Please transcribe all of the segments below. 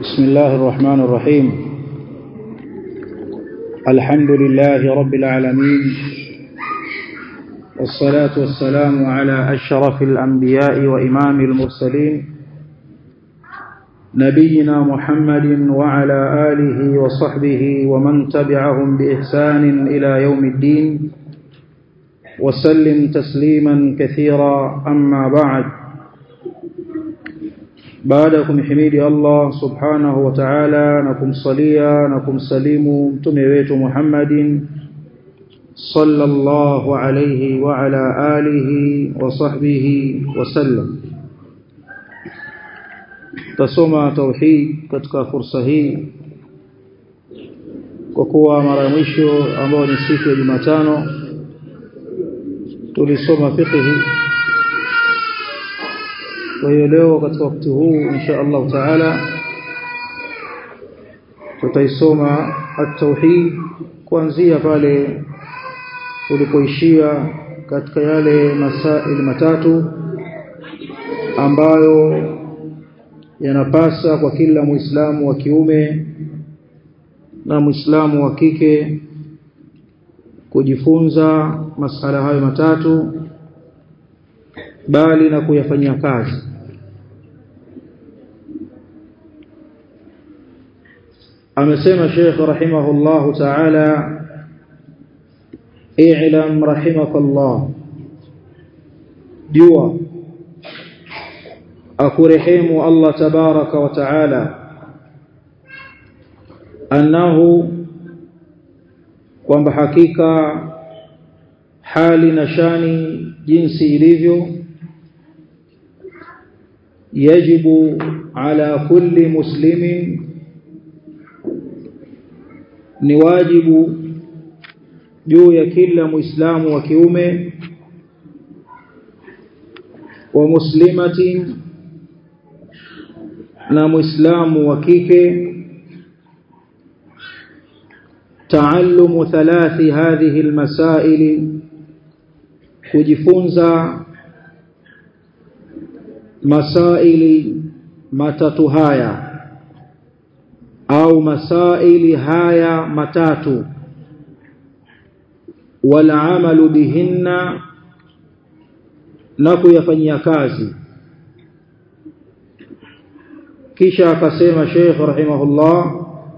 بسم الله الرحمن الرحيم الحمد لله رب العالمين والصلاة والسلام على أشرف الأنبياء وإمام المرسلين نبينا محمد وعلى آله وصحبه ومن تبعهم بإحسان إلى يوم الدين وسلم تسليما كثيرا أما بعد بعدكم حميد الله سبحانه وتعالى نكم صليا نكم سليم تميويت محمد صلى الله عليه وعلى آله وصحبه وسلم tasoma tauhid katika fursa hii kwa kuwa mara mwisho ambao ni siku ya Jumatano tulisoma fiqh kwa hiyo leo katika wakati huu insha Allah taala tutaisoma at-tauhid kuanzia pale tulipoishia katika yale masaili matatu ambayo yanapasa kwa kila muislamu wa kiume na muislamu wa kike kujifunza masala hayo matatu bali na kuyafanyia kazi amesema Sheikh rahimahullahu ta'ala i'lam rahimakallah jua akurehemu Allah tabaraka wa taala annahu kwamba hakika hali na shani jinsi ilivyo yajibu ala kulli muslimin ni wajibu juu ya kila muislamu wa kiume wa muslimatin na muislamu wa kike taallumu thalathi hadhihi almasaili kujifunza masaili matatu haya au masaili haya matatu wala amalu bihinna na kuyafanyia kazi kisha akasema Sheikh rahimahullah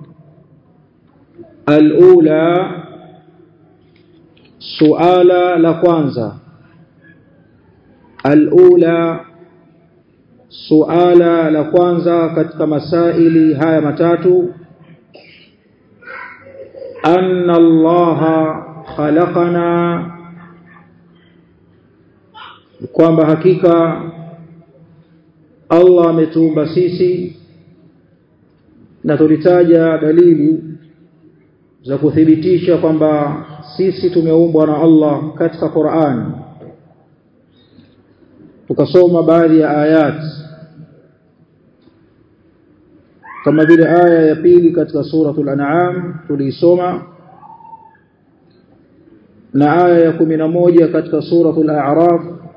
alula suala la kwanza alula suala la kwanza katika masaili haya matatu anna allaha khalaqana kwamba hakika Allah ametuumba sisi na tulitaja dalili za kuthibitisha kwamba sisi tumeumbwa na Allah katika Qur'an tukasoma baadhi ya ayat kama vile aya ya pili katika suratul an'am tuliisoma na aya ya 11 katika suratul a'raf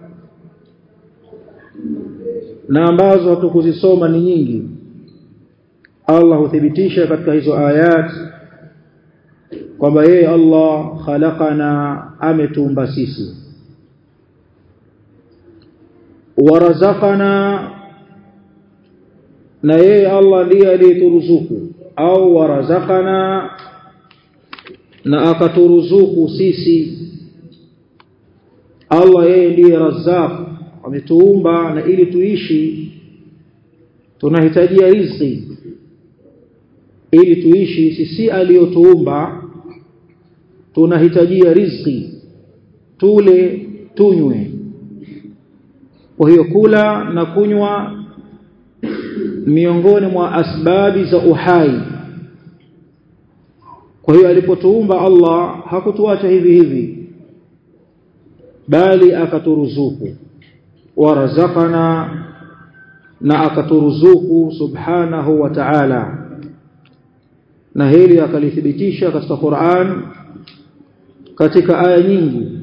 na ambazo hatukuzisoma ni nyingi Allah huthibitisha katika hizo ayat kwamba yeye Allah khalaqana ametuumba sisi warazaqana na yeye Allah ndiye aliyeturuzuku au warazaqana na akaturuzuku sisi Allah yeye ndiye razzaq ametuumba na ili tuishi tunahitajia riziki ili tuishi sisi aliyotuumba tunahitajia riziki tule tunywe kwa hiyo kula na kunywa miongoni mwa asbabi za uhai kwa hiyo alipotuumba Allah hakutuacha hivi hivi bali akaturuzuku warazaqana na akaturuzuku subhanahu wa ta'ala na hili akalithibitisha katika Qur'an katika aya nyingi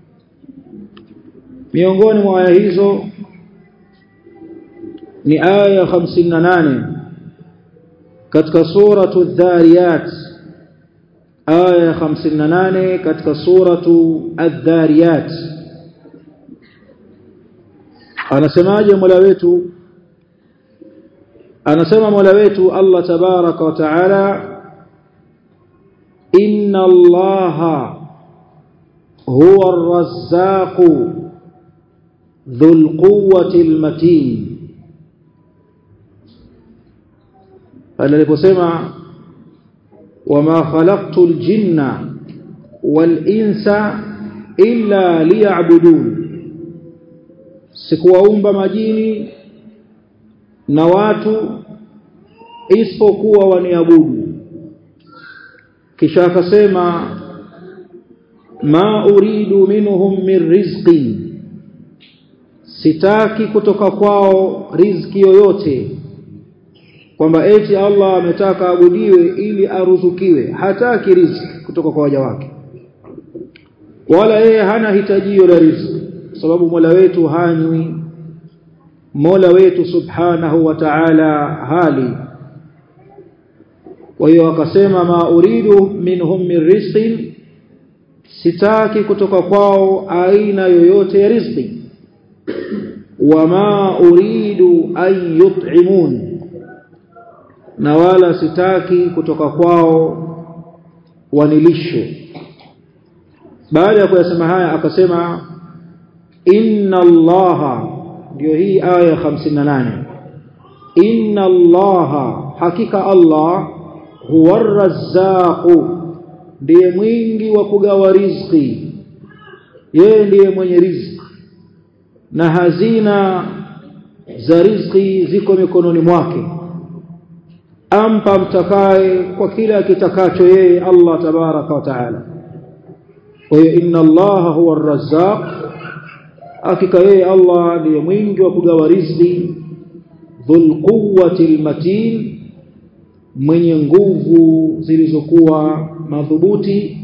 miongoni mwa aya hizo ni aya 58 katika suratu dhariyat aya 58 katika suratu adh-dhariyat anasemaje Mola wetu anasema Mola wetu Allah tabaraka wa taala inna allaha huwa ar-razzaq dhul quwwati al-matin aliposema wama khalaqtu al-jinna wal-insa illa liya'budun sikuwaumba majini na watu isipokuwa waniabudu kisha akasema ma uridu minhum min rizqin sitaki kutoka kwao riziki yoyote kwamba eti Allah ametaka abudiwe ili aruzukiwe hataki riziki kutoka kwa waja wake wala yeye hana hitajio la riziki sababu Mola wetu hanywi Mola wetu subhanahu wa ta'ala hali kwa hiyo akasema ma uridu minhum min rizqin sitaki kutoka kwao aina yoyote ya riziki wama uridu an yut'imun na wala sitaki kutoka kwao wanilishe baada ya kuyasema haya akasema inna allaha ndio hii aya 58 inna allaha hakika allah huwa ar-razzaq ndiye mwingi wa kugawa riziki yeye ndiye mwenye riziki na hazina za riziki ziko mikononi mwake ampa mtakaye kwa kila akitakacho yeye Allah tabaraka wa taala kwa hiyo inna Allah huwa ar-razzaq hakika yeye Allah ndiye mwingi wa kugawa riziki dhul quwwati al-matin mwenye nguvu zilizokuwa madhubuti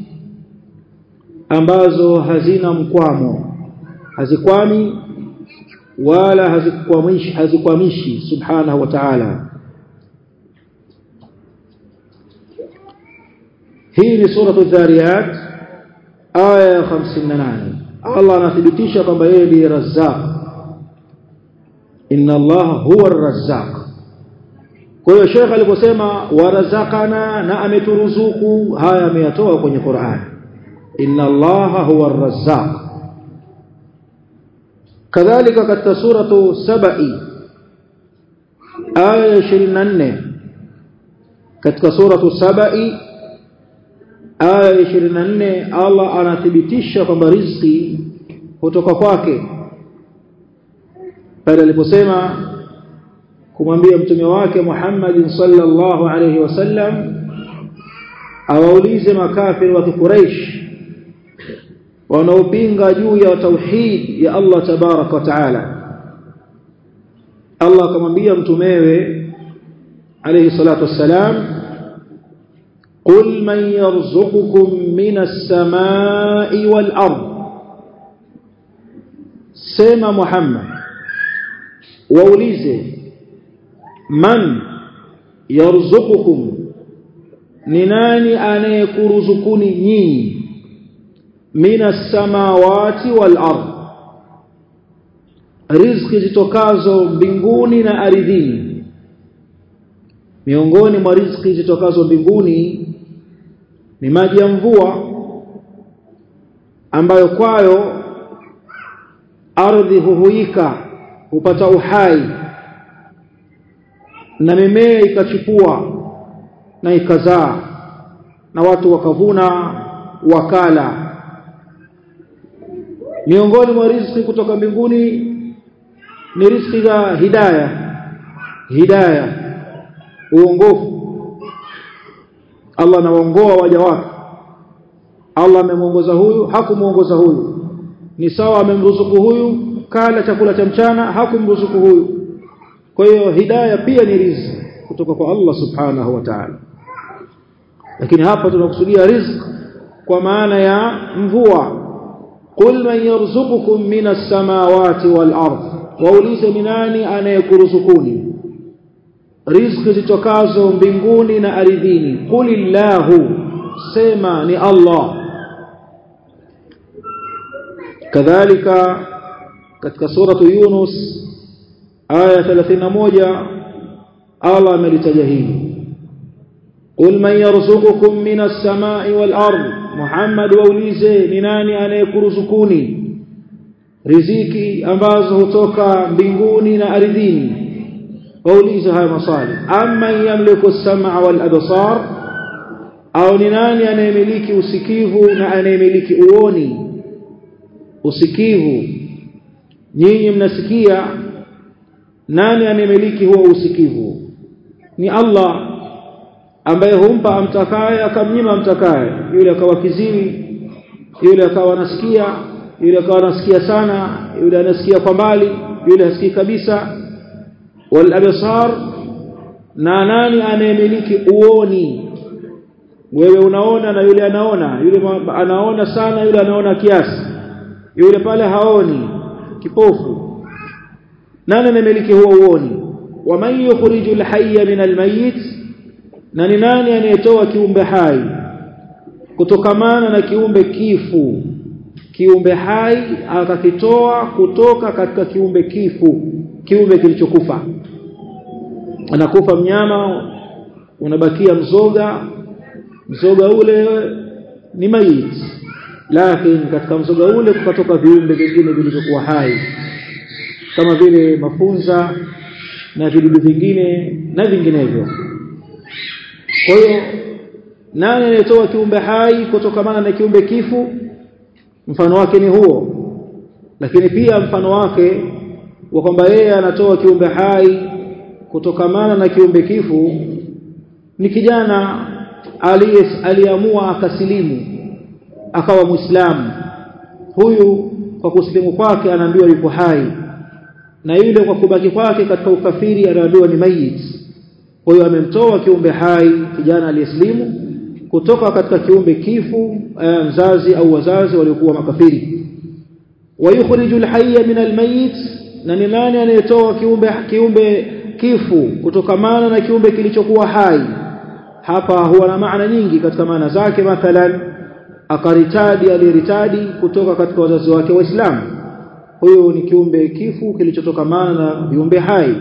ambazo hazina mkwamo hazikwami wala hazikwamishi hazikwamishi subhanahu wa ta'ala hii ni suratu dhariyat aya ya 58 Allah anathibitisha kwamba yeye ndiye razzaq inna Allah huwa ar-razzaq kwa hiyo Sheikh aliposema warazakana na ameturuzuku haya ameyatoa kwenye Qur'an inna Allah huwa ar-razzaq kadhalika katika suratu sabai aya 24 katika suratu sabai aya 24 Allah anathibitisha kwamba riziki kutoka kwake pale aliposema kumwambia mtume wake Muhammad sallallahu alayhi wasallam awaulize makafiri wa Quraysh wanaopinga juu ya tauhid ya Allah tabarak wa taala Allah akamwambia mtumewe alayhi salatu wassalam قل من يرزقكم من السماء والأرض سيما محمد وأوليزه من يرزقكم نناني أنا يكرزقني نيني من السماوات والأرض riziki zitokazo mbinguni na ardhini miongoni mwa riziki zitokazo mbinguni ni maji ya mvua ambayo kwayo ardhi huhuika hupata uhai na mimea ikachipua na ikazaa na watu wakavuna wakala miongoni mwa riziki kutoka mbinguni ni riziki za hidaya hidaya uongofu Allah anawaongoa waja wake Allah amemuongoza huyu hakumuongoza huyu ni sawa amemruzuku huyu kala chakula cha mchana hakumruzuku huyu kwa hiyo hidayah pia ni riziki kutoka kwa Allah subhanahu wa ta'ala lakini hapa tunakusudia riziki kwa maana ya mvua qul man yarzuqukum minas samawati wal ardh waulize ni nani anayekuruzukuni riziki zitokazo mbinguni na ardhini qulillahu sema ni Allah kadhalika katika suratu Yunus aya 31 Allah amelitaja hili qul man yarzuqukum minas samai wal ard Muhammad waulize ni nani anayekuruzukuni riziki ambazo hutoka mbinguni na ardhini waulize haya maswali amma yamliku as-sam'a wal absar au ni nani anayemiliki usikivu na anayemiliki uoni usikivu nyinyi mnasikia nani anayemiliki huo usikivu ni Allah ambaye humpa amtakaye akamnyima amtakaye yule akawa kiziwi yule akawa anasikia yule akawa anasikia sana yule anasikia kwa mbali yule hasikii kabisa wal absar na nani anayemiliki uoni wewe unaona na yule anaona yule anaona sana yule anaona kiasi yule pale haoni kipofu nani anamiliki huo uoni wa man yukhrijul hayya min almayyit na ni nani anayetoa kiumbe hai kutokamana na kiumbe kifu kiumbe hai akakitoa kutoka katika kiumbe kifu kiumbe kilichokufa anakufa mnyama unabakia mzoga mzoga ule ni maiti lakini katika mzoga ule kukatoka viumbe vingine vilivyokuwa hai kama vile mafunza na vidudu vingine na vinginevyo kwa hiyo nani anayetoa kiumbe hai kutokamana na kiumbe kifu mfano wake ni huo lakini pia mfano wake wa kwamba yeye anatoa kiumbe hai kutokamana na kiumbe kifu ni kijana aliyeamua akasilimu akawa muislamu huyu kwa kusilimu kwake anaambiwa yuko hai na yule kwa kubaki kwake katika ukafiri anaambiwa ni mayit kwa hiyo amemtoa kiumbe hai kijana aliyeslimu kutoka katika kiumbe kifu eh, mzazi au wazazi waliokuwa makafiri wayukhrijul hayya min almayit na ni nani anayetoa kiumbe kiumbe kifu kutokamana na kiumbe kilichokuwa hai hapa huwa na maana nyingi katika maana zake mathalan akaritadi aliyeritadi kutoka katika wazazi wake waislamu huyo ni kiumbe kifu kilichotokamana na viumbe hai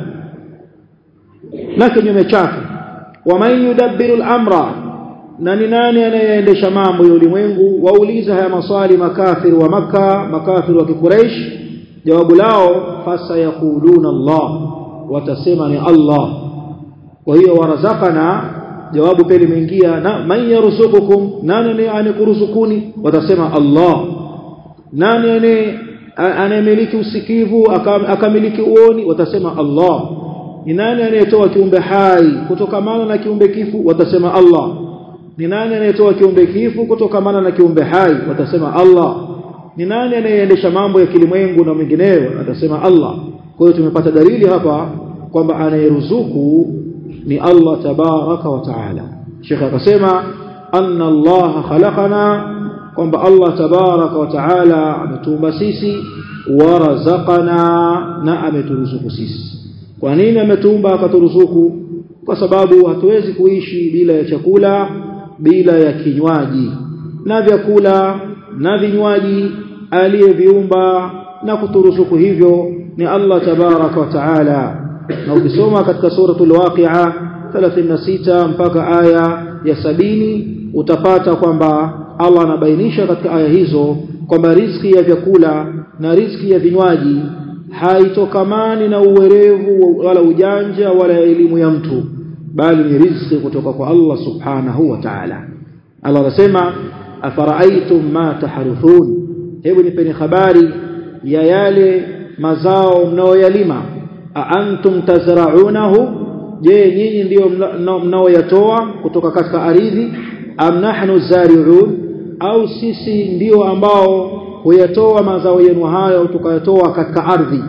na kinyume chake waman yudabbiru al-amra na ni nani anayeendesha mambo ya ulimwengu wauliza haya maswali makafiri wa maka makafiri wa kikuraish jawabu lao fasa yaquluna Allah watasema ni Allah kwa hiyo warazakana jawabu pili limeingia na man yarzuqukum nani anayekuruzukuni watasema Allah nani ane anayemiliki usikivu akamiliki uoni watasema Allah ni nani anayetoa kiumbe hai kutokamana na kiumbe kifu watasema Allah ni nani anayetoa kiumbe kifu kutokamana na kiumbe hai watasema Allah ni nani anayeendesha mambo ya kilimwengu na mengineyo atasema Allah kwa hiyo tumepata dalili hapa kwamba anayeruzuku ni Allah tabaraka wa taala Sheikh akasema anna Allah khalaqana kwamba Allah tabaraka wa taala ametuumba sisi warazaqana na ameturuzuku sisi kwa nini ametuumba akaturuzuku kwa sababu hatuwezi kuishi bila ya chakula bila ya kinywaji na vyakula na vinywaji aliyeviumba na kuturuzuku hivyo ni Allah tabaraka wa taala na ukisoma katika suratul waqi'a 36 mpaka aya ya sabini utapata kwamba Allah anabainisha katika aya hizo kwamba riziki ya vyakula na riziki ya vinywaji haitokamani na uwerevu wala ujanja wala elimu ya mtu bali ni riziki kutoka kwa Allah subhanahu wa ta'ala Allah anasema afara'aytum ma taharuthun hebu nipeni habari ya yale mazao mnaoyalima aantum tazra'unahu je nyinyi ndio mnaoyatoa kutoka katika ardhi am nahnu zari'un au sisi ndio ambao huyatoa mazao yenu hayo tukayatoa katika ardhi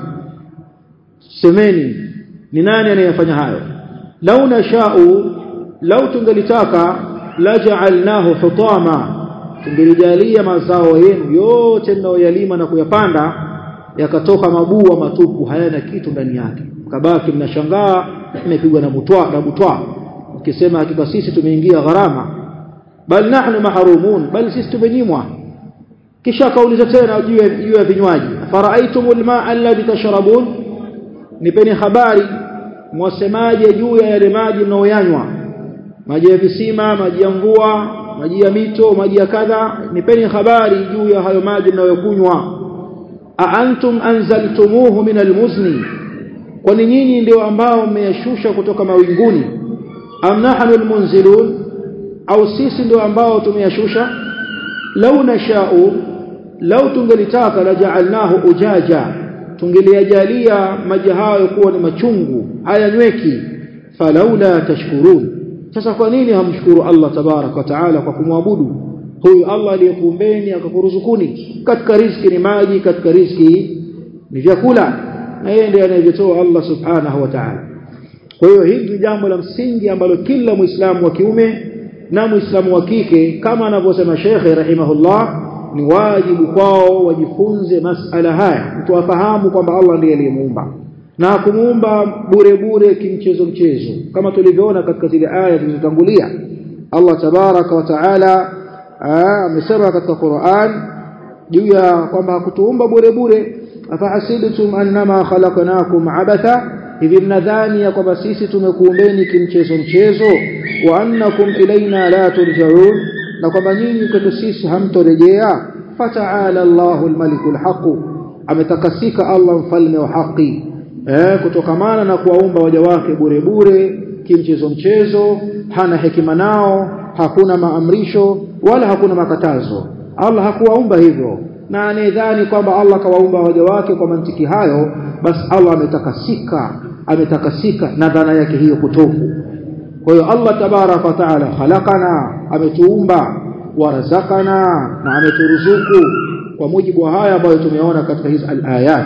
semeni ni nani anayefanya hayo lau nashau lau tungelitaka laja'alnahu hutama tungelijalia mazao yenu yote mnayoyalima na kuyapanda yakatoka mabua matupu hayana kitu ndani yake kabaki mnashangaa imepigwa na butwa na butwa ukisema hakika sisi tumeingia gharama bal nahnu mahrumun bal sisi tumenyimwa kisha akauliza tena juu ya juu ya vinywaji faraitumul maa alladhi tashrabun nipeni habari mwasemaje juu ya yale maji mnaoyanywa maji ya visima maji ya mvua maji ya mito maji ya kadha nipeni habari juu ya hayo maji mnayokunywa a antum anzaltumuhu min almuzni kwani nyinyi ndio ambao mmeyashusha kutoka mawinguni am nahnu almunzilun au sisi ndio ambao tumeyashusha lau nashau lau tungelitaka la ja'alnahu ujaja tungeliajalia maji hayo kuwa ni machungu hayanyweki falaula tashkurun sasa kwa nini hamshukuru Allah tabarak wa taala kwa kumwabudu huyu Allah aliyekuumbeni akakuruzukuni katika riziki ni maji katika riziki ni vyakula na yeye ndiye anayetoa Allah subhanahu wa ta'ala kwa hiyo hili ni jambo la msingi ambalo kila muislamu wa kiume na muislamu wa kike kama anavyosema Sheikh rahimahullah ni wajibu kwao wajifunze masala haya mtu afahamu kwamba Allah ndiye aliyemuumba na kumuumba bure bure kimchezo mchezo kama tulivyoona katika zile aya zilizotangulia Allah tabaraka wa taala amesema katika Qur'an juu ya kwamba hakutuumba bure bure afahasibtum annama khalaqnakum abatha hivi mnadhani ya kwamba sisi tumekuumbeni kimchezo mchezo wa annakum ilaina la turjaun na kwamba nyinyi kwetu sisi hamtorejea fataala Allahu almalikul haq ametakasika Allah mfalme wa haki eh kutokamana na kuwaumba waja wake bure bure kimchezo mchezo hana hekima nao hakuna maamrisho wala hakuna makatazo Allah hakuwaumba hivyo na anedhani kwamba Allah kawaumba waja wake kwa mantiki hayo basi Allah ametakasika ametakasika na dhana yake hiyo kutofu kwa hiyo Allah tabaraka wa taala khalaqana ametuumba warazakana na ameturuzuku kwa mujibu wa haya ambayo tumeona katika hizi al-ayat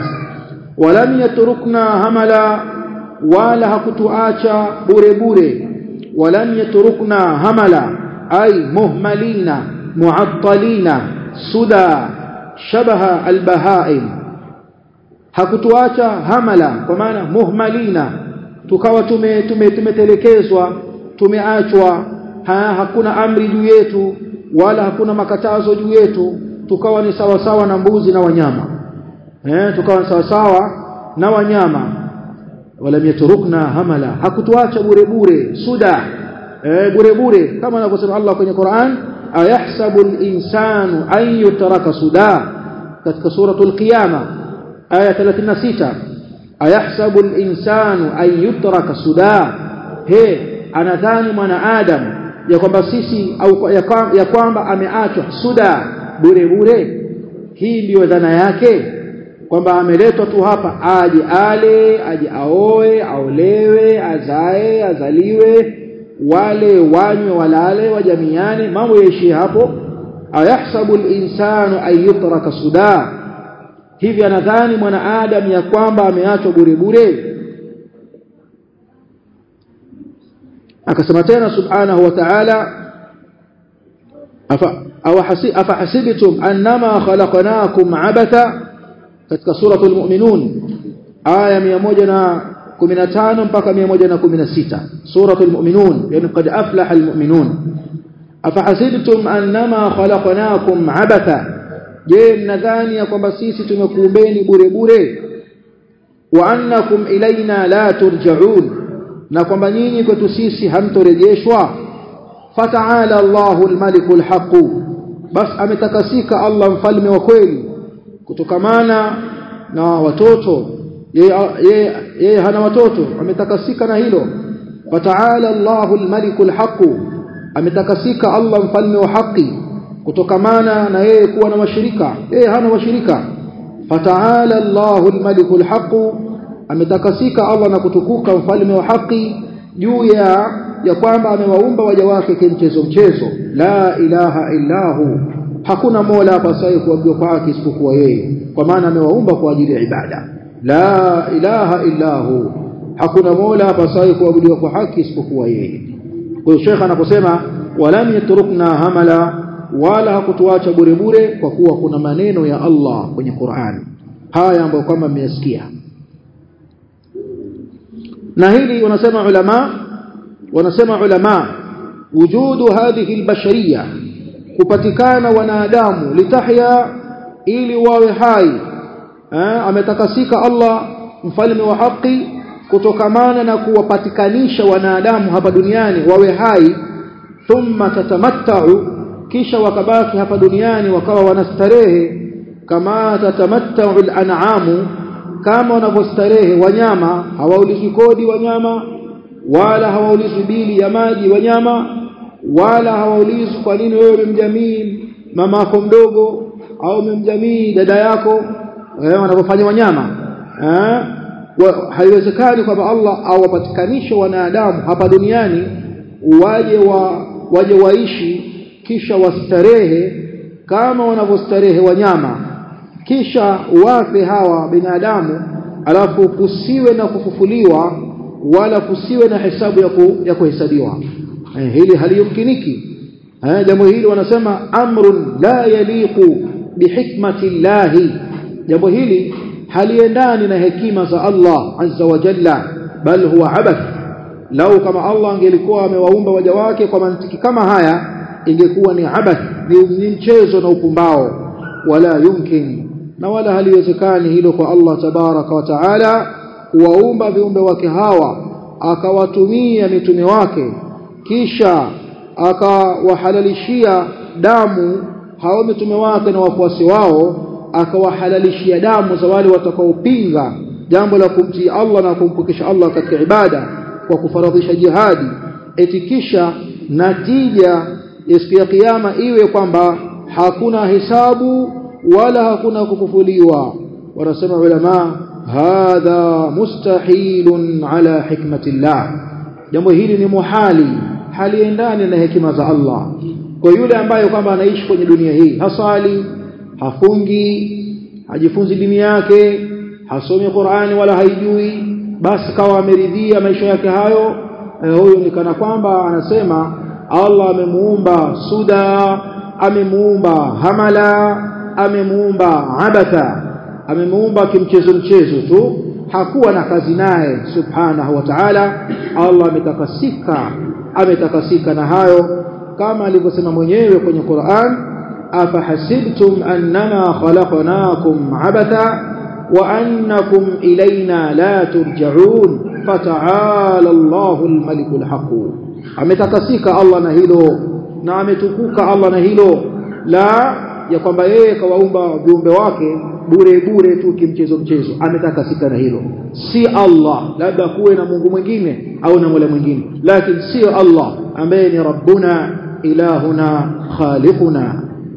walam yatrukna hamala wala hakutuacha bure bure walam yatrukna hamala ay muhmalina mu'attalina suda shabaha al-bahaim hakutuacha hamala kwa maana muhmalina tukawa tume tumetelekezwa tume tumeachwa ha, hakuna amri juu yetu wala hakuna makatazo juu yetu tukawa ni sawa sawa na mbuzi na wanyama eh tukawa ni sawa sawa na wanyama wala yatrukna hamala hakutuacha bure bure suda eh bure bure kama anavyosema Allah kwenye Qur'an ayahsabu al-insanu an yutraka suda katika suratul qiyama aya 36 ayahsabu al-insanu an yutraka suda he anadhani mwanadamu ya kwamba sisi au ya kwamba ameachwa suda bure bure hii ndiyo dhana yake kwamba ameletwa tu hapa aje ale aje aoe aolewe azae azaliwe wale wanywe walale wajamiane mambo yaishi hapo ayahsabu al-insanu an yutraka suda hivi anadhani mwanadamu ya kwamba ameachwa bure bure akasema tena subhanahu wa ta'ala afa hasibtum annama khalaqnakum abatha katika suratul mu'minun aya 115 mpaka 116 suratul mu'minun yani qad aflaha almu'minun afa hasibtum annama khalaqnakum abatha je mnadhani ya kwamba sisi tumekuumbeni bure bure wa annakum ilaina la turja'un na kwamba nyinyi kwetu sisi hamtorejeshwa fataala Allahu almalikul haq bas ametakasika Allah mfalme wa kweli kutokamana na watoto yeye yeye hana watoto ametakasika na hilo fataala Allahu almalikul haq ametakasika Allah mfalme wa haki kutokamana na yeye kuwa na washirika yeye hana washirika fataala Allahu almalikul haq ametakasika Allah na kutukuka mfalme wa haki juu ya ya kwamba amewaumba waja wake kimchezo mchezo la ilaha illahu hakuna mola apasaye kuabudiwa kwa haki isipokuwa yeye kwa maana amewaumba kwa ajili ya ibada la ilaha illahu hakuna mola apasaye kuabudiwa kwa haki isipokuwa yeye kwa hiyo shekha anaposema walam yatrukna hamala wala hakutuacha bure bure kwa kuwa kuna maneno ya Allah kwenye Qur'an haya ambayo kama mmeyasikia na hili wanasema ulama wanasema ulama wujudu hadhihi albashariya kupatikana wanadamu litahya ili wawe hai eh, ametakasika Allah mfalme wa haki kutokamana na kuwapatikanisha wanadamu hapa duniani wawe hai thumma tatamattau kisha wakabaki hapa duniani wakawa wanastarehe kama tatamattau al-an'amu kama wanavyostarehe wanyama hawaulizi kodi wanyama wala hawaulizi bili ya maji wanyama wala hawaulizi kwa nini wewe umemjamii mama yako mdogo au umemjamii dada yako eh, wanavyofanya wanyama eh, haiwezekani kwamba Allah awapatikanishe wanadamu hapa duniani waje wa waje waishi kisha wastarehe kama wanavyostarehe wanyama kisha wafe hawa binadamu alafu kusiwe na kufufuliwa wala kusiwe na hesabu ya, ku, ya kuhesabiwa eh, hili haliyumkiniki eh, jambo hili wanasema amrun la yaliqu bihikmati llahi jambo hili haliendani na hekima za Allah azza wa jalla bal huwa abath lau kama Allah angelikuwa amewaumba waja wake kwa mantiki kama haya ingekuwa ni abath ni mchezo na upumbao wala yumkin na wala haliwezekani hilo kwa Allah tabaraka wa taala kuwaumba viumbe wake hawa akawatumia mitume wake kisha akawahalalishia damu hao mitume wake na wafuasi wao akawahalalishia damu za wale watakaopinga jambo la kumtii Allah na kumpokesha Allah katika ibada kwa kufaradhisha jihadi eti kisha natija ya siku ya kiyama iwe kwamba hakuna hesabu wala hakuna kufufuliwa wanasema ulama hadha mustahilun ala hikmatillah jambo hili ni muhali haliendani na hekima za Allah kwa yule ambaye kwamba anaishi kwenye dunia hii hasali hafungi hajifunzi dini yake hasomi Qur'ani wala haijui basi kawa ameridhia maisha yake hayo eh, huyo ni kana kwamba anasema Allah amemuumba suda amemuumba hamala amemuumba abatha amemuumba kimchezo mchezo tu hakuwa na kazi naye subhanahu wa ta'ala Allah ametakasika ametakasika na hayo kama alivyosema mwenyewe kwenye Qur'an afahasibtum annama khalaqnakum abatha wa annakum ilayna la turja'un fata'ala Allahu al-malikul haqq ametakasika Allah na hilo na ametukuka Allah na hilo la ya kwamba yeye kawaumba viumbe wake bure bure tu kimchezo mchezo ametakasika na hilo si Allah labda kuwe na Mungu mwingine au na Mola mwingine lakini sio Allah ambaye ni rabbuna ilahuna khaliquna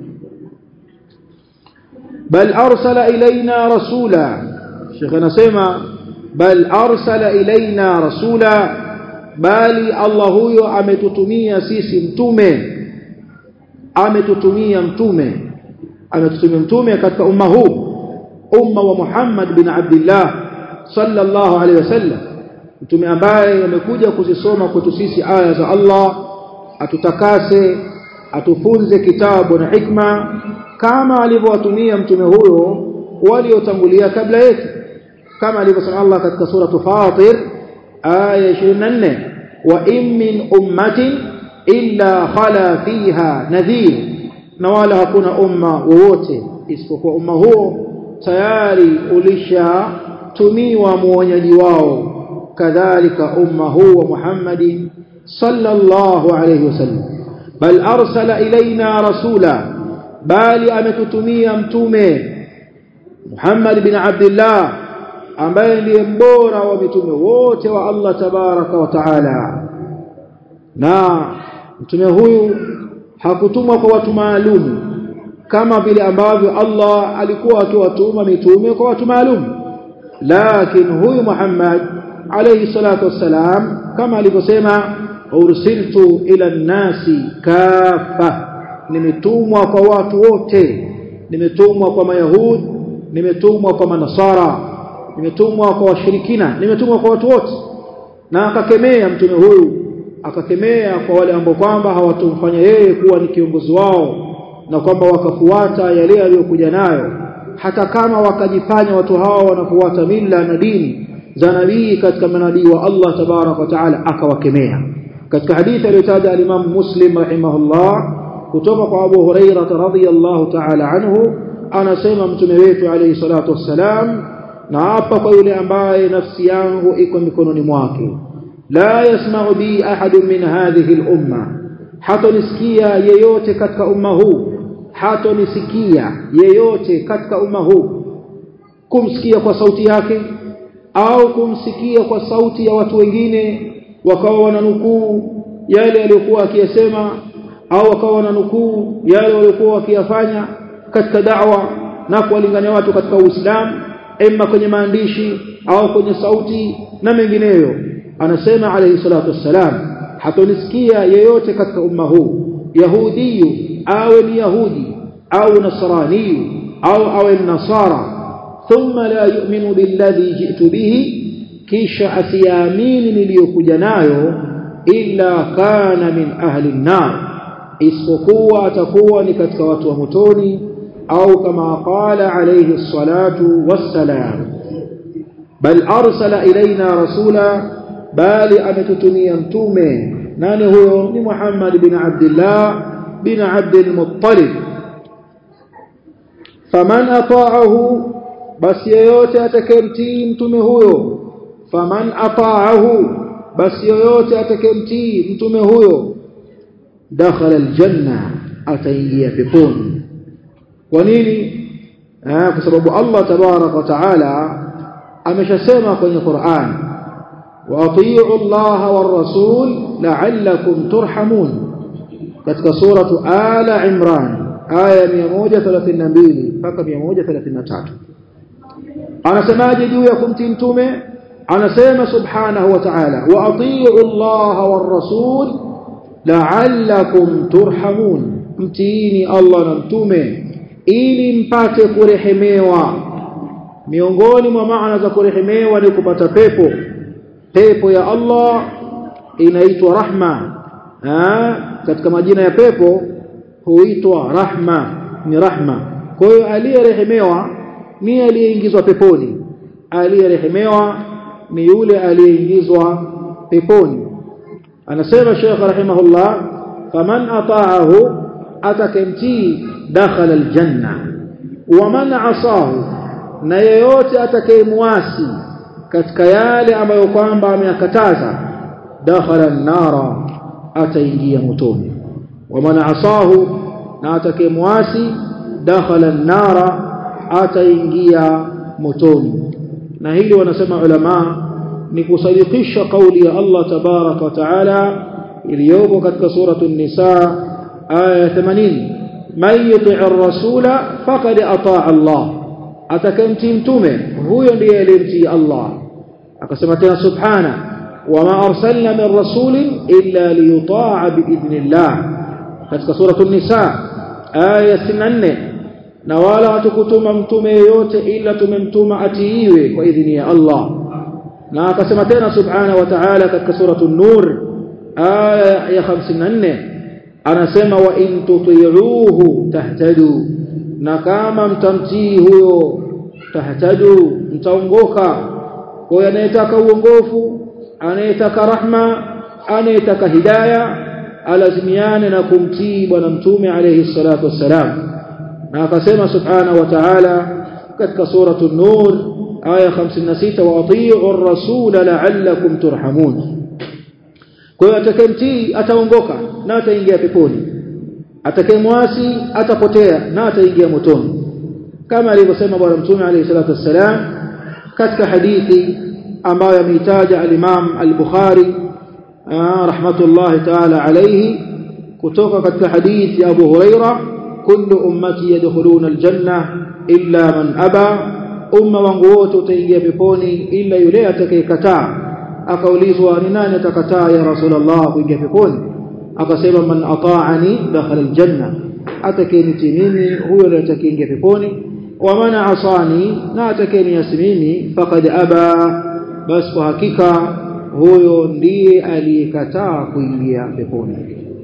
bal arsala ilaina rasula Sheikh anasema bal arsala ilaina rasula bali Allah huyo ametutumia sisi mtume ametutumia mtume ametutumia mtume katika umma huu umma wa Muhammad bin Abdullah sallallahu alaihi wasallam mtume ambaye amekuja kuzisoma kwetu sisi aya za Allah atutakase atufunze kitabu na hikma kama alivyowatumia mtume huyo waliotangulia kabla yetu kama alivyosema Allah katika sura Fatir aya 24 wa in min ummatin illa khala fiha nadhir na wala hakuna umma wowote isipokuwa umma huo tayari ulishatumiwa muonyaji wao kadhalika umma huu wa Muhammadin sallallahu alayhi wasallam bal arsala ilaina rasula bali ametutumia mtume Muhammad bin Abdullah ambaye ndiye mbora wa mitume wote wa Allah tabaraka wa taala na mtume huyu hakutumwa kwa watu maalum kama vile ambavyo Allah alikuwa akiwatuma mitume kwa watu maalum lakini huyu Muhammad alayhi salatu wassalam kama alivyosema ursiltu ila nasi kafa nimetumwa kwa watu wote nimetumwa kwa mayahud nimetumwa kwa manasara nimetumwa kwa washirikina nimetumwa kwa watu wote na akakemea mtume huyu akakemea kwa wale ambao kwamba hawatumfanya yeye kuwa ni kiongozi wao na kwamba wakafuata yale aliyokuja nayo hata kama wakajifanya watu hao wanafuata mila na dini za nabii katika manabii wa Allah tabarak wa taala akawakemea katika hadithi aliyotaja al-Imam Muslim rahimahullah kutoka kwa Abu Hurairah radhiyallahu ta'ala anhu anasema mtume wetu alayhi salatu wassalam na hapa kwa yule ambaye nafsi yangu iko mikononi mwake la yasma'u bi ahadun min hadhihi al-umma hatonisikia yeyote katika umma huu hatonisikia yeyote katika umma huu kumsikia kwa sauti yake au kumsikia kwa sauti ya watu wengine wakawa wananukuu yale aliyokuwa akiyasema au wakawa wananukuu yale waliokuwa wakiyafanya katika da'wa na kuwalingania watu katika Uislamu emma kwenye maandishi au kwenye sauti na mengineyo anasema alayhi salatu wassalam hatonisikia yeyote katika umma huu yahudiyu awe ni yahudi au nasraniyu au awe nasara thumma la yu'minu billadhi ji'tu bihi kisha asiamini niliyokuja nayo illa kana min ahli an-nar isipokuwa atakuwa ni katika watu wa motoni au kama qala alayhi salatu wassalam bal arsala ilaina rasula bali ametutumia mtume nani huyo ni Muhammad bin Abdullah bin Abdul Muttalib faman ata'ahu basi yeyote atakayemtii mtume huyo faman ata'ahu basi yeyote atakayemtii mtume huyo dakhala aljanna ataingia peponi kwa nini kwa sababu Allah tabarak wa taala ameshasema kwenye Qur'an واطيعوا الله والرسول لعلكم ترحمون katika suratu ala imran aya 132 mpaka 133 anasemaje juu ya kumtii mtume anasema subhanahu wa ta'ala wa atii'u Allah war rasul la'allakum turhamun mtiini Allah na mtume ili mpate kurehemewa miongoni mwa maana za kurehemewa ni kupata pepo pepo ya Allah inaitwa rahma ha? katika majina ya pepo huitwa rahma ni rahma kwa hiyo aliyerehemewa ni aliyeingizwa peponi aliyerehemewa ni yule aliyeingizwa peponi anasema Sheikh rahimahullah faman ata'ahu atakemtii dakhala aljanna wa man asahu na yeyote atakayemwasi katika yale ambayo kwamba ameyakataza dakhala an-nara ataingia motoni wa man asahu na atakayemwasi dakhala an-nara ataingia motoni na hili wanasema ulama ni kusadikisha kauli ya Allah tabaraka wa taala iliyopo katika suratul nisa aya 80 man yuti'ir rasula faqad ata'a Allah atakayemtii mtume huyo ndiye aliyemtii Allah akasema tena subhana wama arsalna min rasulin illa liyuta'a biidhnillah katika suratul nisa aya 64 na wala hatukutuma mtume yeyote ila tumemtuma atiiwe kwa idhini ya Allah na akasema tena subhana wa ta'ala katika suratul nur aya ya 54 anasema wa in tuti'uhu tahtadu na kama mtamtii huyo tahtadu mtaongoka kwa anayetaka uongofu anayetaka rahma anayetaka hidayah alazimiane na kumtii bwana mtume alayhi salatu wassalam na akasema subhana wa ta'ala katika suratul nur aya 56 wa atii'u ar-rasul la'allakum turhamun kwa hiyo atakayemtii ataongoka na ataingia peponi atakayemwasi atapotea na ataingia motoni kama alivyosema bwana mtume alayhi salatu wassalam katika hadithi ambayo ameitaja al-Imam al-Bukhari rahmatullahi ta'ala alayhi kutoka katika hadithi ya Abu Huraira kullu ummati yadkhuluna al-janna illa man aba umma wangu wote utaingia peponi ila yule atakayekataa akaulizwa ni nani atakataa ya rasulullah kuingia peponi akasema man ata'ani dakhala aljanna atakayenitii mimi huyo ndiye atakayeingia peponi wa man asani na atakayeniasi mimi faqad aba basi kwa hakika huyo ndiye aliyekataa kuingia peponi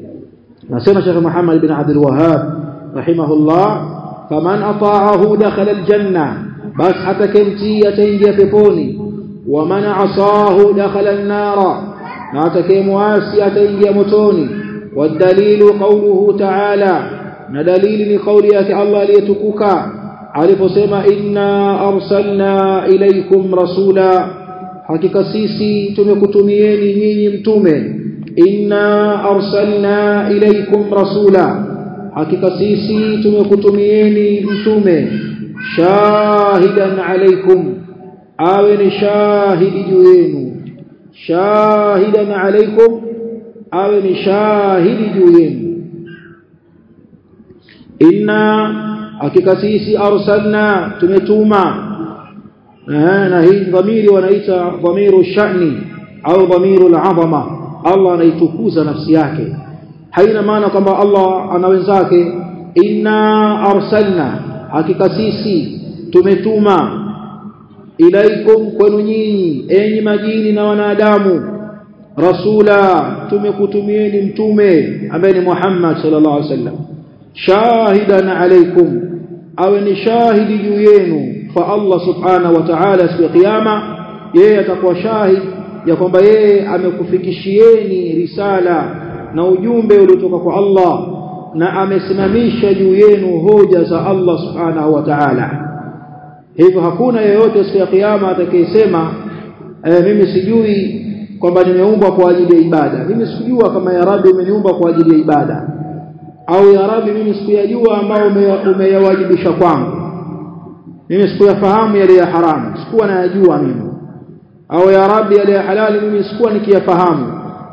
nasema Sheikh Muhammad bin Abdul Wahhab rahimahullah faman ata'ahu dakhala aljanna bas atakayemtii ataingia peponi ومن عصاه دخل النار na atakayemwasi ataingia motoni wadalilu qawluhu ta'ala na dalili ni kauli yake Allah aliyetukuka aliposema inna arsalna ilaykum rasula hakika sisi tumekutumieni nyinyi mtume inna arsalna ilaykum rasula hakika sisi tumekutumieni mtume shahidan alaykum awe ni shahidi juu yenu shahidan alaykum awe ni shahidi juu yenu inna hakika sisi arsalna tumetuma na hii dhamiri wanaita dhamiru shani au dhamiru al-azama Allah anaitukuza nafsi yake haina maana kwamba Allah ana wenzake inna arsalna hakika sisi tumetuma ilaikum kwenu nyinyi enyi majini na wanadamu rasula tumekutumieni mtume ambaye ni Muhammad sallallahu alaihi wasallam shahidan alaikum awe ni shahidi juu yenu fa Allah subhanahu wa ta'ala siku ya kiyama yeye atakuwa shahid ya kwamba yeye amekufikishieni risala na ujumbe uliotoka kwa Allah na amesimamisha juu yenu hoja za Allah subhanahu wa ta'ala hivyo hakuna yeyote siku ya kiyama atakayesema e, mimi sijui kwamba nimeumbwa kwa ajili ya ibada mimi sikujua kama ya Rabbi umeniumba kwa ajili ya ibada au ya Rabbi mimi sikuyajua ambao umeyawajibisha kwangu mimi sikuyafahamu yale ya haramu sikuwa nayajua mimi au ya Rabbi yale ya halali mimi sikuwa nikiyafahamu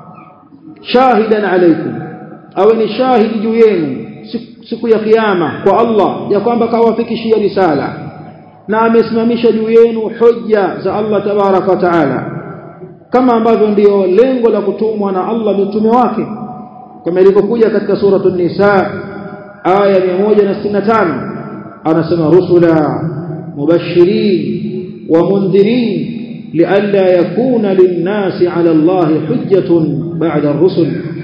shahidan alaikum awe ni shahidi juu yenu siku ya kiyama kwa Allah ya kwamba kawafikishia risala na amesimamisha juu yenu hoja za Allah tabaraka wa taala kama ambavyo ndiyo lengo la kutumwa na Allah mitume wake kama ilivyokuja katika suratul nisa aya 165 anasema rusula mubashirin wa mundhirin لئلا يكون للناس على الله حجة بعد الرسل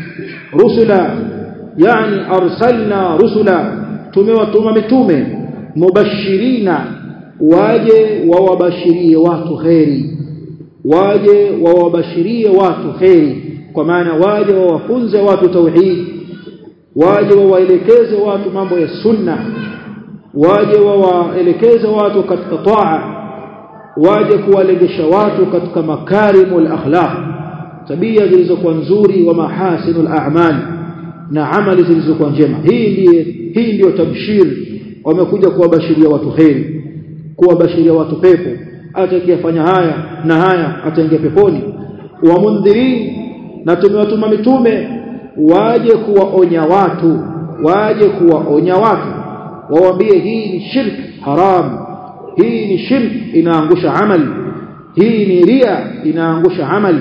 رسلا يعني أرسلنا رسلا تموتم متومه مبشرين waje wawabashirie watu kheri waje wawabashirie watu kheri kwa maana waje wawafunze watu tauhid waje wawaelekeze watu mambo ya sunna waje wawaelekeze watu katika taa waje kuwalegesha watu katika makarimul akhlaq tabia zilizokuwa nzuri wa mahasinul a'mal na amali zilizokuwa njema hii ndiye hii ndiyo tabshir wamekuja kuwabashiria watu kheri kuwabashiria watu pepo atakayefanya haya na haya ataingia peponi wa mundhirin na tumewatuma mitume waje kuwaonya watu waje kuwaonya watu wawaambie hii ni shirk haram hii ni shirk inaangusha amali hii ni ria inaangusha amali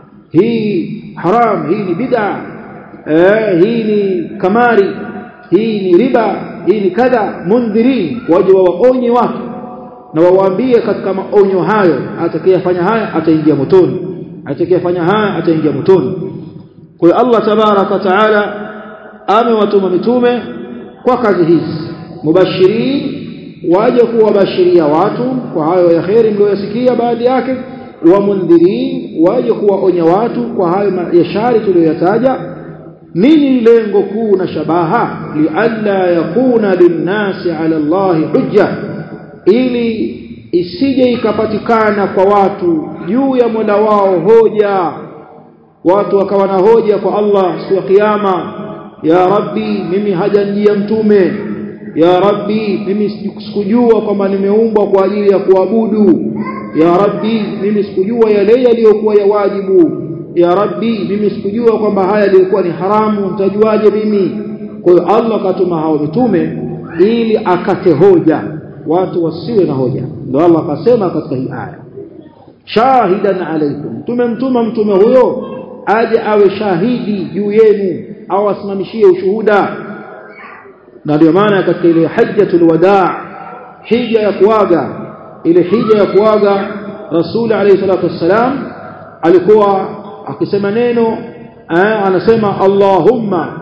hii haram hii ni bid'a eh, hii ni kamari hii ni riba hii ni kadha mundhirin waje wawaonye watu na wawaambie katika maonyo hayo atakayefanya haya ataingia motoni atakayefanya haya ataingia motoni kwa hiyo Allah tabaraka wa taala amewatuma mitume kwa kazi hizi mubashirin waje kuwabashiria watu kwa hayo ya kheri mlioyasikia baadhi yake wa mundhirin waje kuwaonya watu kwa hayo ya shari tuliyoyataja nini lengo kuu na shabaha lialla yakuna linnasi ala Allahi hujja ili isije ikapatikana kwa watu juu ya Mola wao hoja watu wakawa na hoja kwa Allah siku ya kiyama ya rabbi mimi hajanjia mtume ya rabbi mimi sikujua kwamba nimeumbwa kwa ajili ya kuabudu ya rabbi mimi sikujua yale yaliyokuwa ya wajibu ya rabbi mimi sikujua kwamba haya yalikuwa ni haramu nitajuaje mimi kwa hiyo Allah katuma hao mitume ili akate hoja watu wasiwe na hoja ndio Allah akasema katika hii aya shahidan alaikum tumemtuma mtume huyo aje awe shahidi juu yenu au asimamishie ushuhuda na ndio maana katika ile hajjatul wadaa hija ya kuaga ile hija ya kuaga rasul alayhi salatu wassalam alikuwa akisema neno anasema allahumma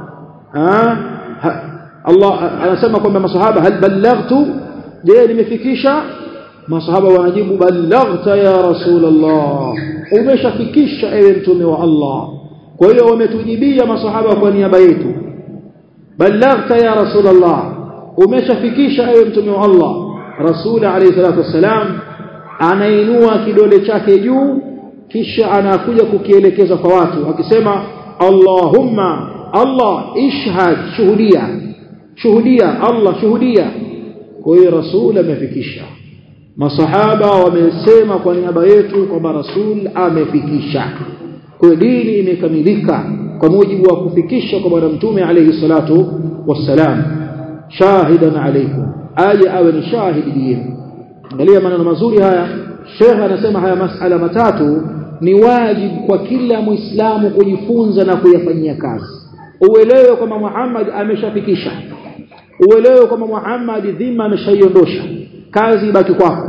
Allah anasema kwamba masahaba hal ballaghtu je nimefikisha masahaba wanajibu ballaghta ya rasulullah umeshafikisha ewe mtume wa Allah kwa hiyo wametujibia masahaba kwa niaba yetu ballaghta ya rasulullah umeshafikisha ewe mtume wa Allah rasul alayhi salatu wassalam anainua kidole chake juu kisha anakuja kukielekeza kwa watu akisema Allahumma Allah ishhad shuhudia shuhudia Allah shuhudia kwa hiyo rasul amefikisha masahaba wamesema kwa niaba yetu kwamba rasul amefikisha kwa dini imekamilika kwa mujibu wa kufikisha kwa bwana mtume alayhi salatu wassalam shahidan alaykum aje awe ni shahidi yenu angalia maneno mazuri haya Sheikh anasema haya masala matatu ni wajibu kwa kila muislamu kujifunza na kuyafanyia kazi uelewe kwamba Muhammad ameshafikisha uelewe kwamba Muhammad dhima ameshaiondosha kazi ibaki kwako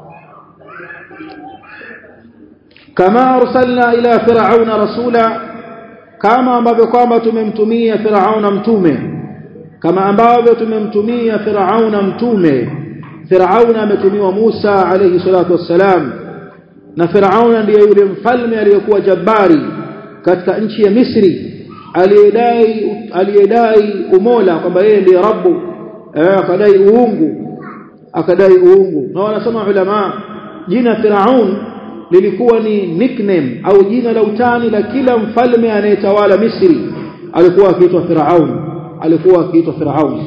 kama arsalna ila fir'auna rasula kama ambavyo kwamba tumemtumia fir'auna mtume kama ambavyo tumemtumia fir'auna mtume fir'auna ametumiwa Musa alayhi salatu wassalam na fir'auna ndiye yule mfalme aliyekuwa jabari katika nchi ya Misri aliyedai aliyedai umola kwamba yeye ndiye rabbu eh, akadai uungu akadai uungu na wanasema ulama jina Firaun lilikuwa ni nickname au jina la utani la kila mfalme anayetawala Misri alikuwa akiitwa Firaun alikuwa akiitwa Firaun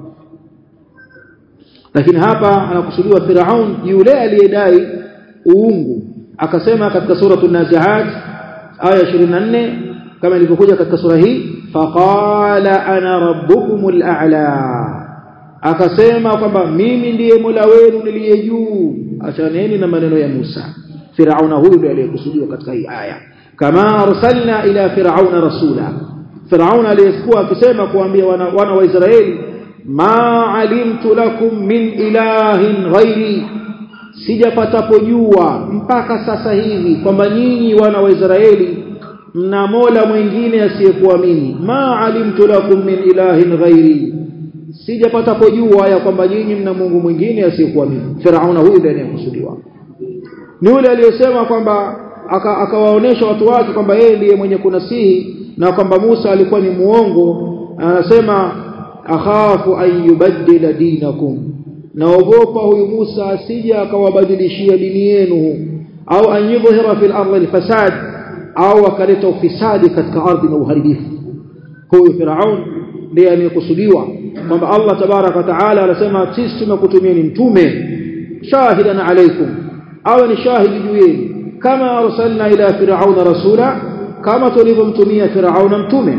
lakini hapa anakusudiwa Firaun yule aliyedai uungu akasema katika suratul naziat aya 24 kama ilivyokuja katika sura hii faqala ana rabbukumul a'la akasema kwamba mimi ndiye Mola wenu niliye juu achaneni na maneno ya Musa Firauna huyu ndiye aliyekusudiwa katika hii aya kama arsalna ila firauna rasula Firauna aliyekuwa akisema kuambia wana, wana wa Israeli ma alimtu lakum min ilahin ghairi sijapatapo jua mpaka sasa hivi kwamba nyinyi wana wa Israeli mna mola mwingine asiyekuwa mimi ma alimtu lakum min ilahin ghairi sijapatapo jua ya kwamba nyinyi mna Mungu mwingine asiyekuwa mimi Firauna huyu ndiye anayekusudiwa ni yule aliyesema kwamba akawaonesha watu wake kwamba yeye ndiye mwenye kunasihi na kwamba Musa alikuwa ni muongo anasema akhafu an yubaddila dinakum naogopa huyu Musa asije akawabadilishia dini yenu au an yudhhira fil ardi alfasad au akaleta ufisadi katika ardhi na uharibifu huyu Firaun ndiye anayekusudiwa kwamba Allah tabaraka taala anasema sisi tumekutumieni mtume shahidan alaykum awe ni shahidi juu yenu kama arsalna ila firauna rasula kama tulivyomtumia firauna mtume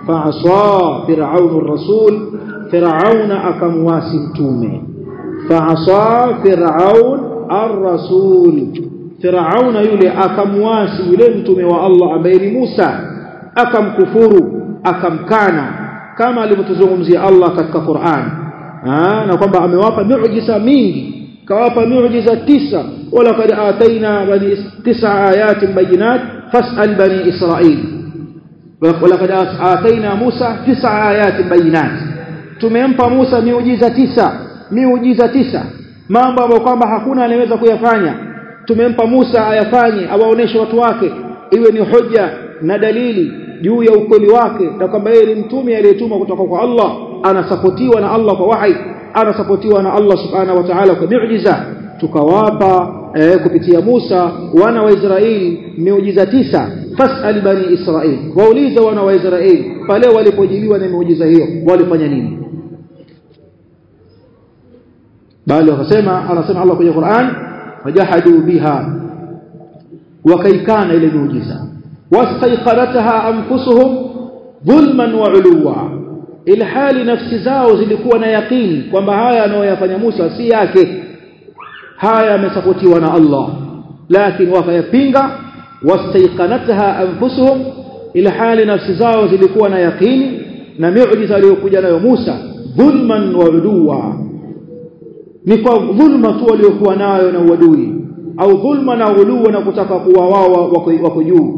faasa firaunu rasul firauna akamwasi mtume faasa firaun ar-rasul firauna yule akamwasi yule mtume wa Allah ambaye ni Musa akamkufuru akamkana kama alivyotuzungumzia Allah katika Qur'an na kwamba amewapa miujiza mingi kawapa miujiza tisa wala kad ataina bani tisa ayatin bayinat fasal bani israil wala kad ataina Musa tisa ayatin bayinat tumempa Musa miujiza tisa miujiza tisa mambo ambayo kwamba hakuna anaweza kuyafanya tumempa Musa ayafanye awaoneshe watu wake iwe ni hoja na dalili juu ya ukweli wake na kwamba yeye ni mtume aliyetumwa kutoka kwa Allah anasapotiwa na Allah kwa wahi anasapotiwa na Allah subhanahu wa ta'ala kwa miujiza tukawapa eh, kupitia Musa wana wa Israeli miujiza tisa fasal bani Israeli waulize wana wa Israeli pale walipojiliwa na miujiza hiyo walifanya nini bali wakasema anasema Allah kwenye Qur'an wajahadu biha wakaikana ile miujiza wastaiqanataha anfusuhum dhulman wa uluwa ilhali nafsi zao zilikuwa na yakini kwamba haya anayoyafanya Musa si yake haya yamesapotiwa na Allah lakini wakayapinga wastaiqanataha anfusuhum ilhali nafsi zao zilikuwa na yakini na miujiza aliyokuja nayo Musa dhulman wa uluwa ni kwa dhulma tu waliokuwa nayo na uadui au dhulma na uluwa na kutaka kuwa wao wako juu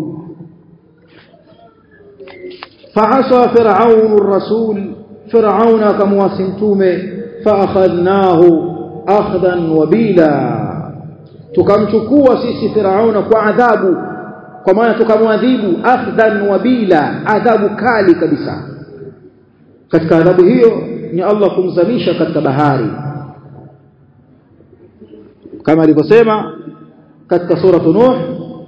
فعصى فرعون الرسول فرعون كمواسمتومه فأخذناه أخذا وبيلا tukamchukua sisi Firauna kwa adhabu kwa maana tukamwadhibu akhdhan wabila adhabu kali kabisa katika adhabu hiyo ni Allah kumzamisha katika bahari kama alivyosema katika sura Nuh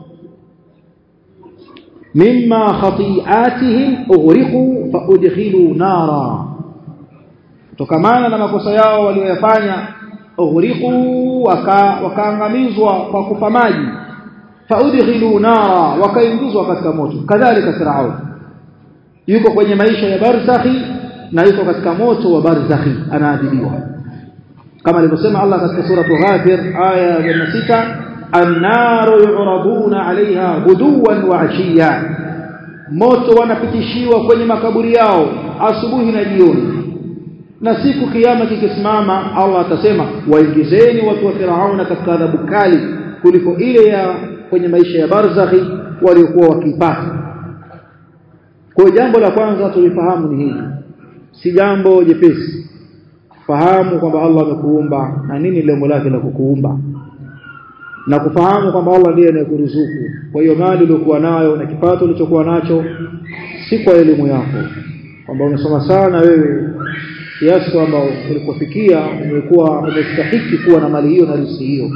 mimma khati'atihim ughriqu fa udkhilu nara tokamana na makosa yao walioyafanya ughriqu waka wakaangamizwa kwa kufa maji fa udkhilu nara wakaingizwa katika moto kadhalika Firaun yuko kwenye maisha ya barzakhi na yuko katika moto wa barzakhi anaadhibiwa kama alivyosema Allah katika sura Ghafir aya ya 6 annaru yuraduna alaiha guduwan wa ashiya moto wanapitishiwa kwenye makaburi yao asubuhi na jioni na siku kiyama kikisimama Allah atasema waingizeni watu wa Firauna katika adhabu kali kuliko ile ya kwenye maisha ya barzakhi waliokuwa wakipata kwa jambo la kwanza tulifahamu ni hili si jambo jepesi fahamu kwamba Allah amekuumba na nini lengo lake la kukuumba na kufahamu kwamba Allah ndiye anayekuruzuku kwa hiyo mali uliyokuwa nayo na kipato ulichokuwa nacho si kwa elimu yako kwamba umesoma sana wewe kiasi kwamba ulipofikia umekuwa umestahiki kuwa na mali hiyo na riziki hiyo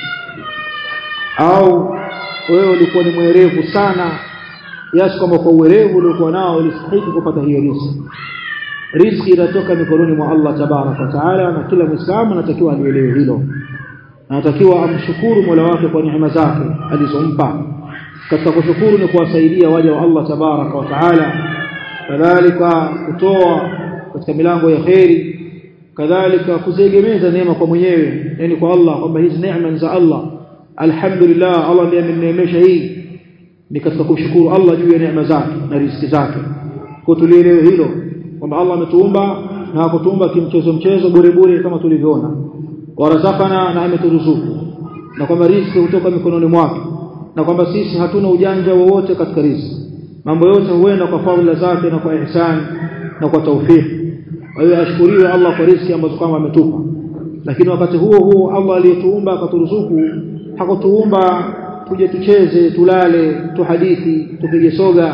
au wewe ulikuwa ni mwerevu sana kiasi kwamba kwa uwerevu uliokuwa nao ulistahiki kupata hiyo riziki riziki inatoka mikononi mwa Allah tabarak wa taala na kila muislamu anatakiwa alielewe hilo anatakiwa amshukuru Mola wake kwa neema zake alizompa katika kushukuru ni kuwasaidia waja wa Allah tabarak wa taala kadhalika kutoa katika milango ya kheri kadhalika kuziegemeza neema kwa mwenyewe yani kwa Allah kwamba hizi neema ni za Allah alhamdulillah Allah ndiye ameneemesha hii ni katika kumshukuru Allah juu ya neema zake na riziki zake kwa tulielewe hilo kwamba Allah ametuumba na hakutuumba kimchezo mchezo bure bure kama tulivyoona warazakana na ameturuzuku na kwamba riziki hutoka mikononi mwake na kwamba sisi hatuna ujanja wowote katika riziki mambo yote huenda kwa fadhila zake na kwa ihsan na kwa taufiki kwa hiyo ashukuriwe Allah kwa riziki ambazo kama ametupa lakini wakati huo huo Allah aliyetuumba akaturuzuku hakutuumba tuje tucheze tulale tuhadithi tupige soga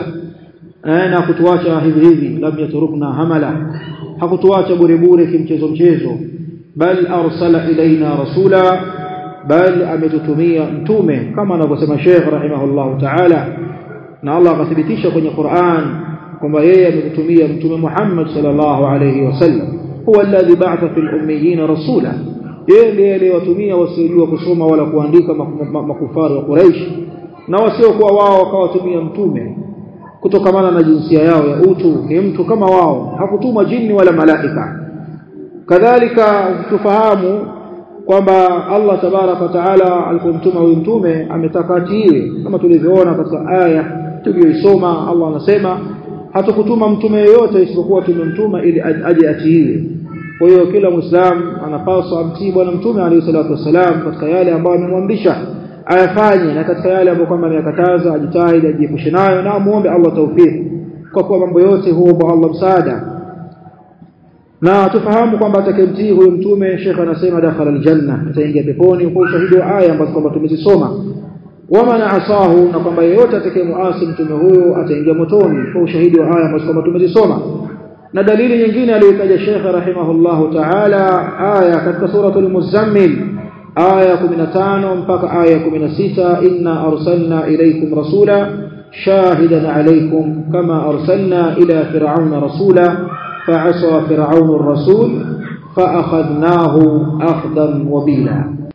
na kutuacha hivi hivi lam yaturukna hamala hakutuacha bure bure kimchezo mchezo bal arsala ilaina rasula bal ametutumia mtume kama anavyosema Sheikh rahimahullah ta'ala na Allah akathibitisha kwenye Qur'an kwamba yeye ametutumia mtume Muhammad sallallahu alayhi wasallam huwa alladhi ba'atha fil ummiyin rasula yeye ndiye aliyewatumia wasiojua kusoma wala kuandika makufaru wa Quraysh na wasiokuwa wao wakawatumia mtume kutokamana na jinsia yao ya utu ni mtu kama wao hakutuma jini wala malaika kadhalika tufahamu kwamba Allah tabaraka taala alipomtuma huyu mtume ametaka atiiwe kama tulivyoona katika aya tuliyoisoma Allah anasema hatukutuma mtume yeyote isipokuwa tumemtuma ili aje atiiwe kwa hiyo kila muislamu anapaswa amtii bwana mtume alayhi salatu wasalam katika yale ambayo amemwamrisha ayafanye na katika yale ambayo kwamba ameyakataza ajitahidi ajiepushe nayo na muombe Allah tawfik kwa kuwa mambo yote huomba Allah msaada na tufahamu kwamba atakayemtii huyo mtume Sheikh anasema dakhala aljanna ataingia peponi kwa ushahidi wa aya ambazo kwamba tumezisoma wama na asahu na kwamba yeyote atakayemuasi mtume huyo ataingia motoni kwa ushahidi wa aya ambazo kwamba tumezisoma na dalili nyingine aliyotaja Sheikh rahimahullahu ta'ala aya katika suratul muzammil aya 15 mpaka aya 16 inna arsalna ilaykum rasula shahidan alaykum kama arsalna ila fir'auna rasula فعصى فرعون الرسول فأخذناه أخذا وبيلا